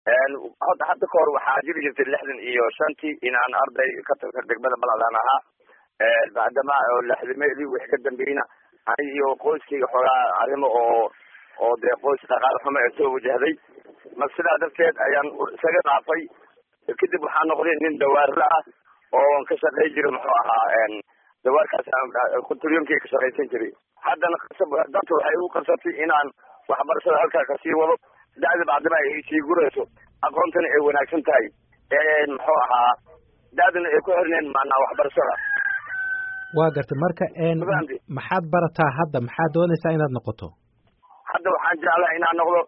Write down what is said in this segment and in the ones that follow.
hadda hadda ka hor waxaa jiri jirtay lixdan iyo shantii inaan arday ka tirsan degmada baladaan ahaa bacdama lixdameedii wixii ka dambeeyna ani iyo qoyskayga xoogaa arrimo oo oo dee qoys dhaqaale xumo ee soo wajahday ma sidaa darteed ayaan isaga dhaafay kadib waxaa noqday nin dawaarla ah oo ka shaqey jiray muxuu ahaa dawaarkaas kunturyomkii ka shaqaysan jiray haddana danta waxay u qabsatay inaan waxbarashada halkaa kasii wado da'da bacdama ay sii gurayso aqoontana ay wanaagsan tahay muxuu ahaa da'dana ay ku xirneen maanaa waxbarashada waa gartay marka maxaad barataa hadda maxaad doonaysaa inaad noqoto hadda waxaan jeclaha inaan noqdo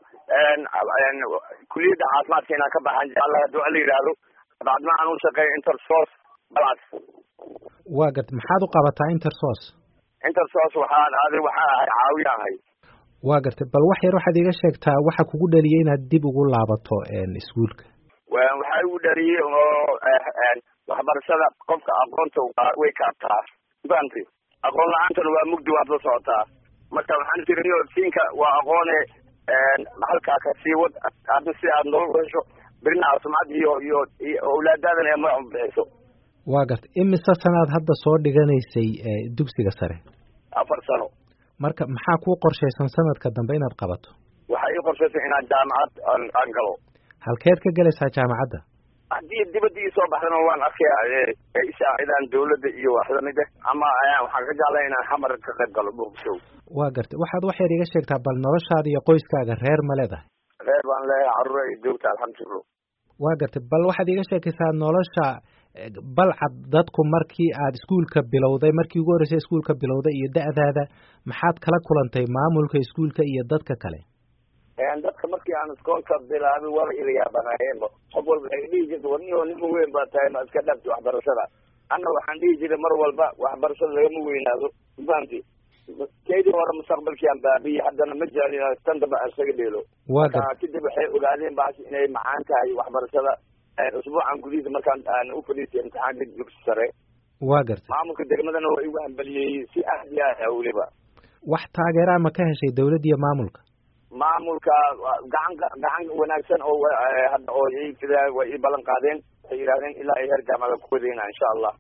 kuliyadda caafimaadka inaan ka baxaan jeclaha hadduu ala yidhaahdo bacdama aan u shaqeeyo intersos balas waa gartay maxaad u qabataa intersos intersos waxaan adi waxaan ahay caawiya ahay waa gartay bal wax yar waxaad iga sheegtaa waxa kugu dhaliyay inaad dib ugu laabato iskuolka waxaa igu dhaliyey oo waxbarashada qofka aqoonta way kaabtaa fahamti aqoon la-aantana waa mugdi waad la socotaa marka waxaan tiri siinka waa aqoone halkaa ka sii wad hadda si aad nolol hesho birina caafimaad iyo iyo iyo awlaadaadan ee magac bixiso waa gartay imise sanaad hadda soo dhiganaysay dugsiga sare afar sano marka maxaa kuu qorshaysan sanadka dambe inaad qabato waxaa ii qorshaysan inaan jaamacad aan galo halkeed ka gelaysaa jaamacadda haddii dibadda ii soo baxdana waan arkaya isaacidaan dawladda iyo wax lamid ah ama waxaan ka jeclay inaan xamar ka qayb galo muqdisho waa gartay waxaad wax yar iga sheegtaa bal noloshaada iyo qoyskaaga reer ma leedahay reer baan leeyahay carruur ay joogta alxamdulillah waa gartay bal waxaad iga sheekaysaa nolosha balcad dadku markii aad iskuolka bilowday markii ugu horreysay iskuolka bilowday iyo da'daada maxaad kala kulantay maamulka iskuolka iyo dadka kale dadka markii aan iskoolka bilaabay waaba ila yaabanaayeenba qof walba waxay dhihi jirta warniho nima weyn baa tahay ma iska dhaafti waxbarashada anna waxaan dhihi jiray mar walba waxbarashada lagama weynaado mafahamti kaydii hore mustaqbalkii aan baabiyey haddana ma jeclin tan dambe aan isaga dheelo marka kadib waxay ogaadeen baas inay macaan tahay waxbarashada usbuucan gudihiisa markaan aan u fadhiistay imtixaanka dugsi sare waa gartay maamulka degmadana waa igu hambaliyey si aad iyo aad ah weliba wax taageeraa ma ka heshay dawladda iyo maamulka maamulka gacan gacan wanaagsan oo hadda oo way ii ballan qaadeen waxay yidhahdeen ilaa ay heer jaamacada ku wadayna insha allah